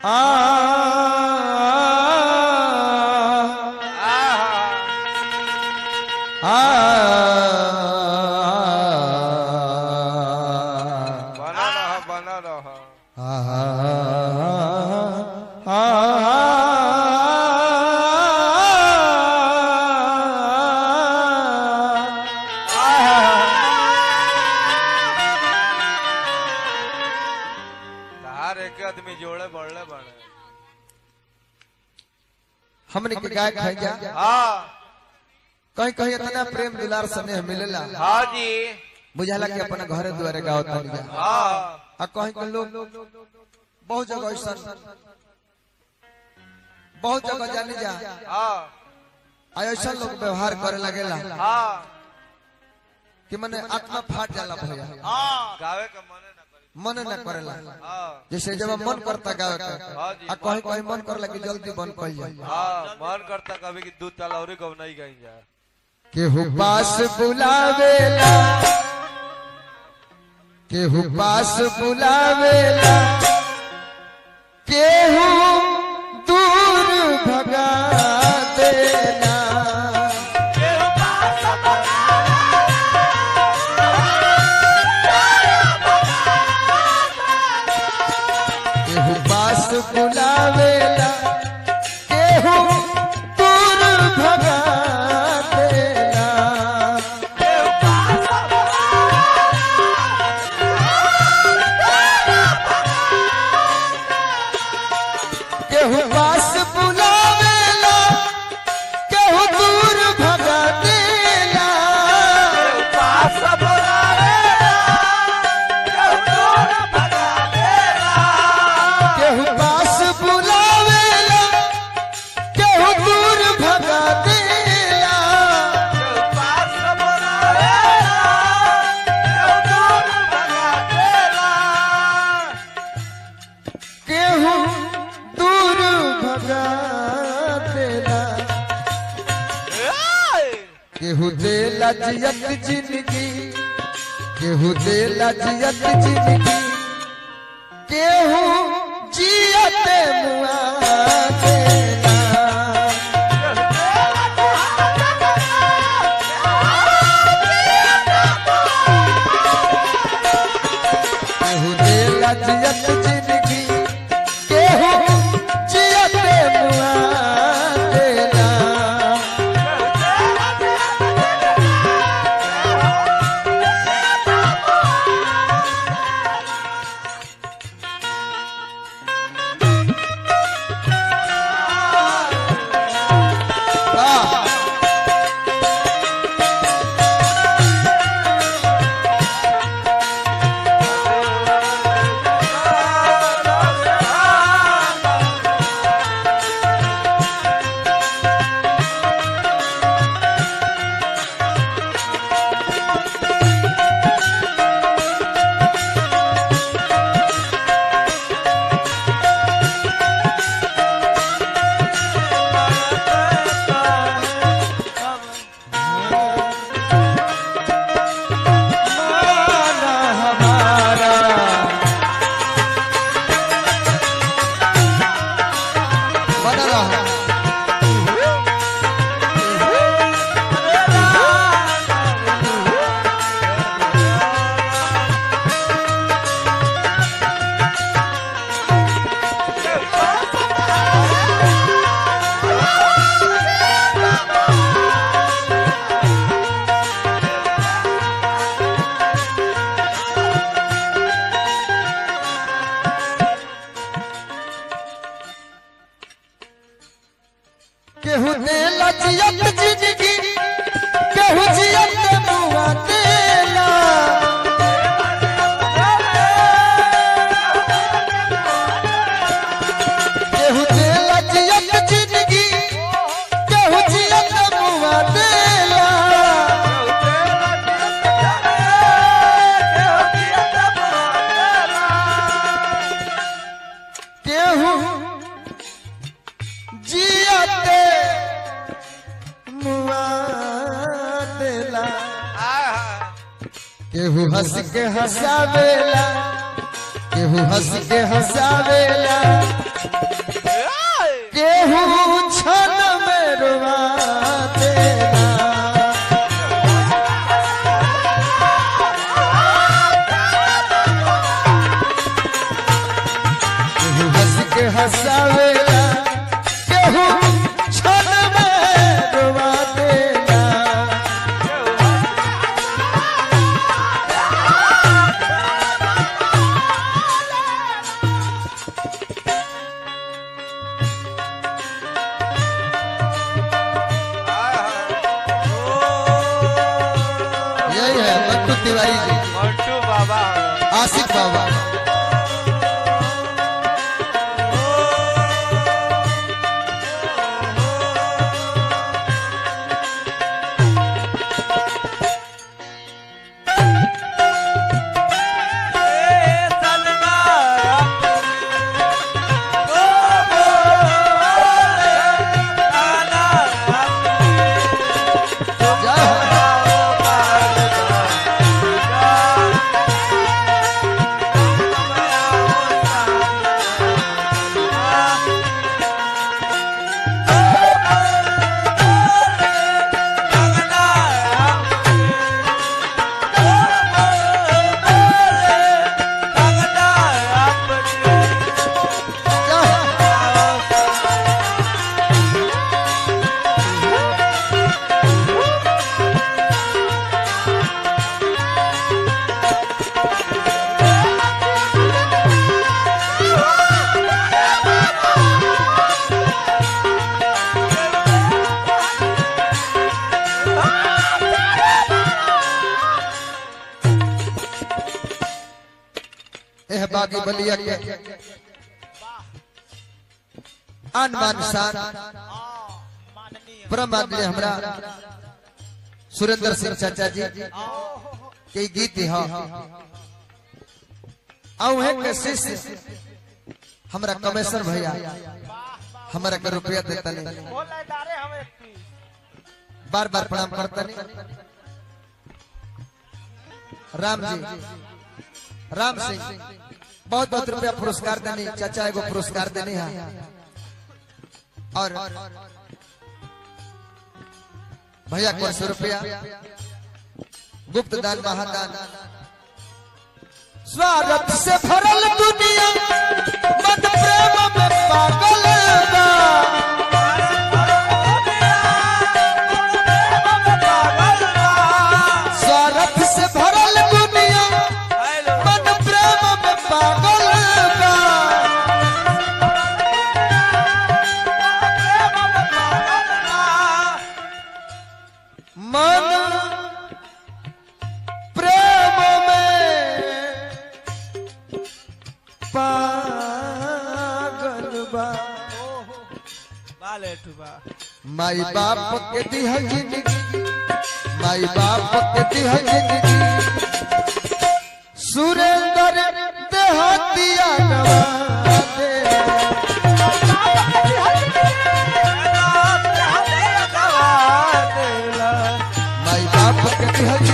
आ आ बना रह बना रह तार एक आदमी जोड़े बढ़ले बने हमने के गाय खाई जा हाँ कहीं कहीं इतना प्रेम दुलार स्नेह मिलेला हाँ जी बुझाला कि अपना घरे दुआरे गाँव तनी जा हाँ आ कहीं कहीं लोग बहुत जगह ऐसा बहुत जगह जाने जा हाँ आ ऐसा लोग व्यवहार करे लगेला हाँ कि मने आत्मा फाट जाला भैया हाँ गावे का मने ना करी मन न करेला हाँ जैसे जब मन करता गावे के हाँ जी। आ कहीं कहीं मन करला कि जल्दी बंद कर जाए हाँ मन करता कभी कि दूध ताला और कब नहीं गई जा केहू पास बुलावेला केहू पास बुलावेला केहू दूर भगा देला केहू पास बुलावेला केहू दूर भगा देला केहू पास बुलावेला केहू दूर भगा देला केहू पास बुलावेला केहू दूर भगा देला केहू दूर भगा देला केहू देला जियत जिंदगी केहू देला जियत जिंदगी केहू जियत मुआ देला केहू देला जियत जिंदगी केहू जियत मुआ देला वाह माना हमारा बना रहा केहू देला जियत जिंदगी केहू जियत मुआ देला केहू देला जियत जिंदगी केहू जियत मुआ देला केहू जियते मुआ देला केहू हंस के हंसावेला केहू हंस के हंसावेला केहू क्षण में रुआ देला केहू हंस के हंसावेला केहू क्षण में रुआ देला यही है मट्टू तिवारी जी मंटू बाबा आसिफ बाबा जय हो। जय हो। एह बागी बलिया के आन मान शान परम आदमी हमरा सुरेंद्र सिंह चाचा जी के गीत है औहे के शिष्य हमरा कमेश्वर भैया हमरा के रुपया देता नहीं बार बार प्रणाम करता नहीं राम जी राम सिंह बहुत बहुत रुपया पुरस्कार देनी चाचा एगो पुरस्कार देनी है और भैया को सौ रुपया गुप्त दान महादान स्वागत से भरल दुनिया मत प्रेम में पागल बा। स्वागत से भरल दुनिया मन प्रेम में पागल बा। मन प्रेम में पागल बा माई बाप के दिह जिंदगी माई बाप के दिह जिंदगी सुरेंद्र देहतिया नवा दे माई बाप के दिह